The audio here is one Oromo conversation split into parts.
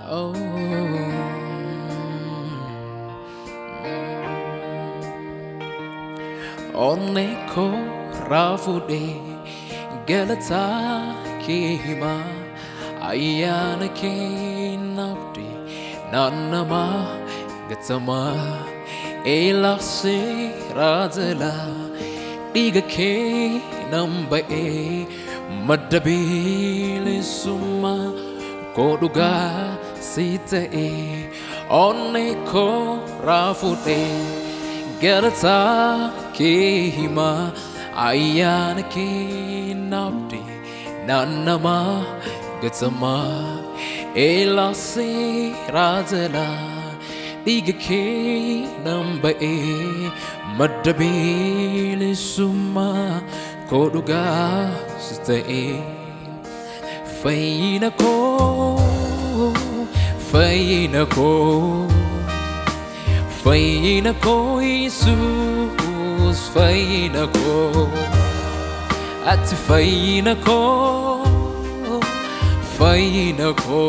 Oh. Onne ko rafude galata kima ayana ke nabdi nanama gatama elase razala diga ke nambae madabile suma koduga sitae onne ko rafude galata kehima ayana ke nabdi nanama gatama elase razala diga ke nambae madabile suma koduga sitae faina ko faina ko faina ko Jesus faina ko at faina ko faina ko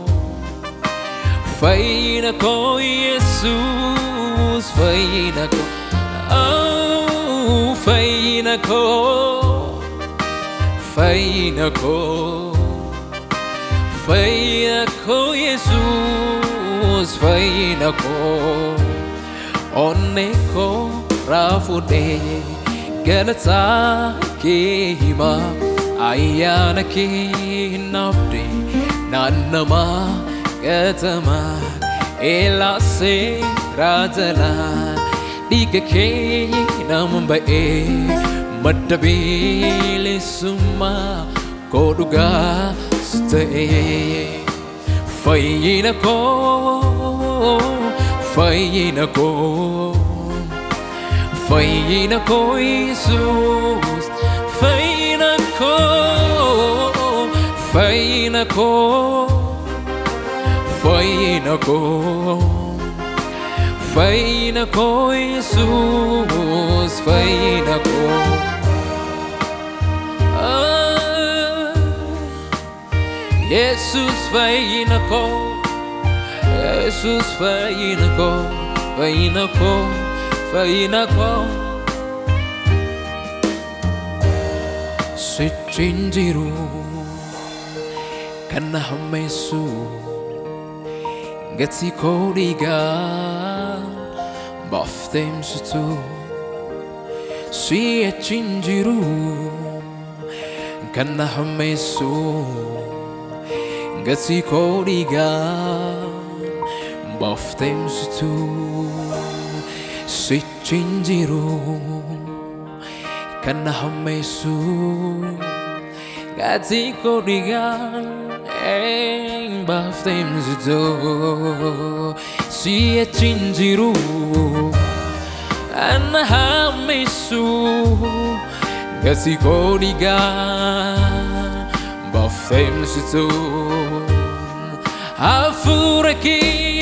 faina ko Jesus faina ko oh faina ko faina ko faina ko Jesus faina ko onne ko rafude galata ke hima ayana ke nabde nanama gatama elase rajala diga ke namba e madabile suma koduga stay faina ko faina ko faina ko Jesus faina ko faina ko faina ko faina ko Jesus faina ko Ah, Jesus faina ko Jesus faina ko faina ko faina ko Sichinjiru kana hamesu Gati kodiga Baftem sutu Si chinjiru kana hamesu Gati kodiga Baftem sutu Si chinjiru kana hamesu Gati kodiga Eng baftem sutu Si chinjiru kana hamesu Gati kodiga Baftem sutu Afuraki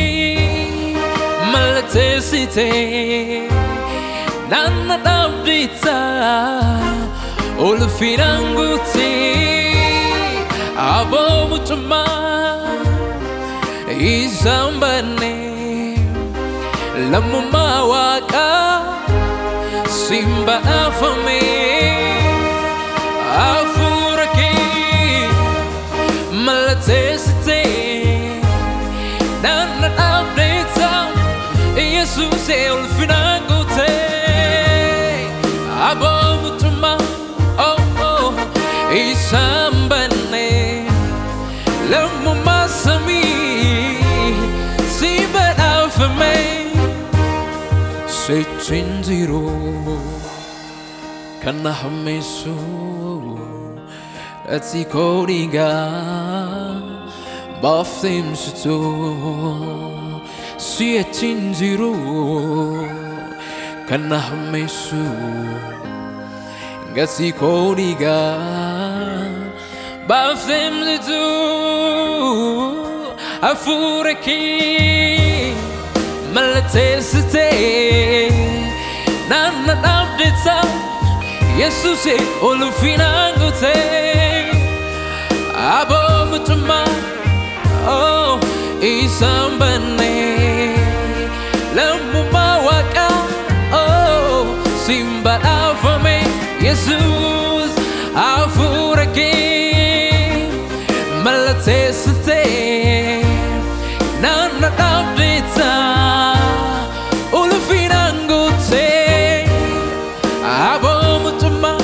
malatesite Nana dabdita Ulfinanguti Abo mutuma Izambane Lamuma waka Simba afame Afuraki malatesite Nana dabdita Jesus el finangote Abomutuma oh oh Isambane Lamu masami Sibat afame Se chinziro Kana hamesu Ati kodiga Baftim suto Si chinziro Kana hamesu Gati kodiga Baftim suto Afuraki Malatesite Nana abdita Jesus olufinangote Abo mutuma Oh isaan banne lammummaa waaqaa oh, siin badhaafame yesus hafuura kee mallatteessitee naanna dhaabdeetta ulfinaan guutee aboomutummaa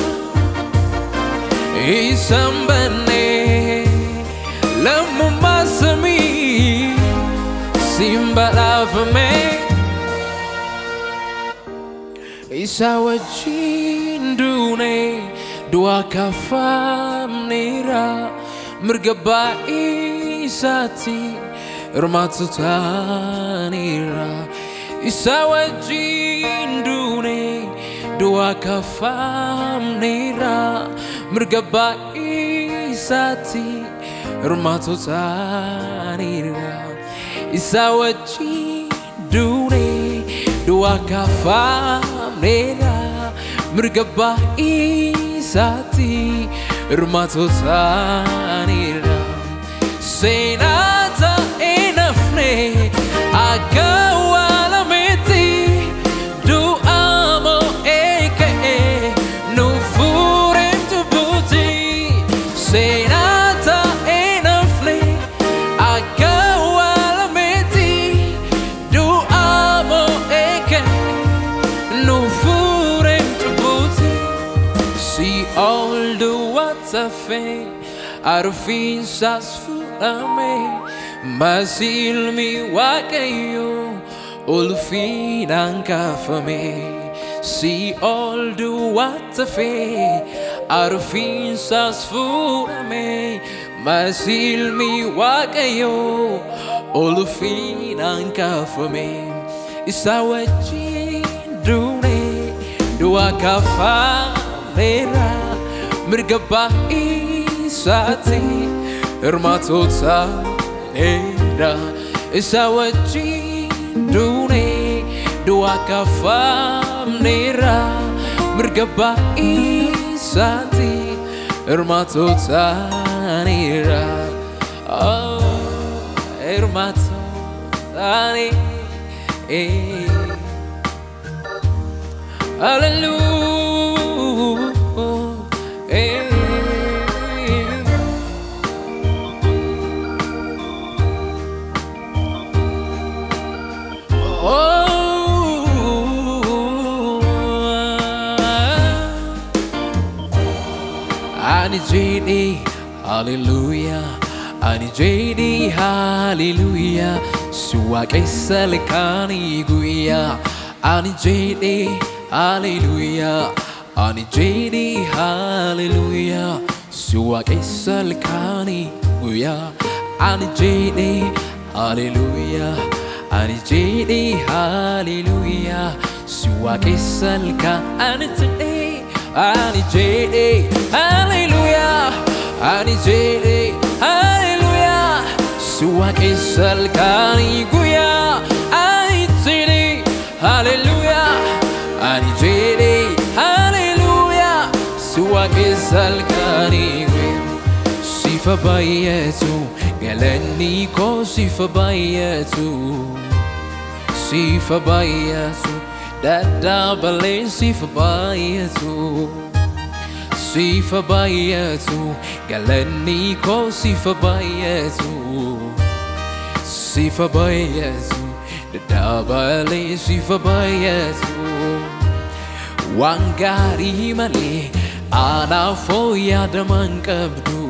isaan banne lammummaa samii siin badhaafame isa wajjin duune du'aa kaafamneera mirga baay'ee isaatti hirmaatu taaneera isa wajjin duune du'aa kaafamneera mirga baay'ee isaatti hirmaatu taaneera isa wajjin duune du'aa kaafamneera mirga baay'ee isaatti hirmaatu taaneera seenaa ta'ee nafne akka waalameetti du'a mo'ee ka'ee nu fuureen cubbuuti seenaa ta'ee nafne akka waalameetti du'a mo'ee ka'ee nu fuureen cubbuuti si ol duwwaata fee arfiinsaas fudhame masilmi waaqayyo ulfinaan kaafame si ol duwwaata fee arfiinsaas fudhame masilmi waaqayyo ulfinaan kaafame isa wajjin duune du'a kaafameera mirga baay'isaatti hirmaatota dheera isa wajjin duune du'a kaafameera mirga baay'isaatti hirmaatota dheera oh, hirmaatota dheera Hallelujah. Ani JD, hallelujah. Ani JD, hallelujah. Suwa keessa lekani guya. Ani JD, hallelujah. Ani JD, hallelujah. Suwa keessa lekani guya. Ani JD, hallelujah. Ani JD, hallelujah. Suwa keessa lekani today. Ani JD, hallelujah. Ani JD, hallelujah. Suwa keessa lekani guya. Ani JD, hallelujah. Ani JD, hallelujah. Suwa keessa lekani guya. Sifa baay'eetu galanni koo sifa baay'eetu. Sifa baay'eetu daddabalee sifa baay'eetu. Sifa baay'eetu galanni koo sifa baay'eetu. Sifa baay'eetu daddabalee sifa baay'eetu. Waan gaarii malee anaaf yaadaman qabdu.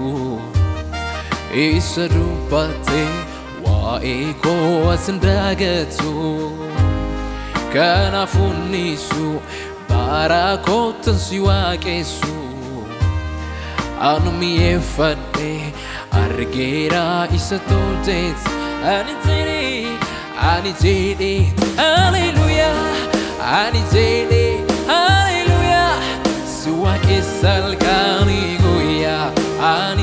Isa dubbattee waa'ee koo as hin daagatu. Kanaafuu nisu bara kootan si waaqessu. Anu mi'eeffadhe argeera isa tolcheetu. Ani jedhee, ani jedhee, hallelujah. Ani jedhee, hallelujah. Si waaqessa halkanii guyyaa. Ani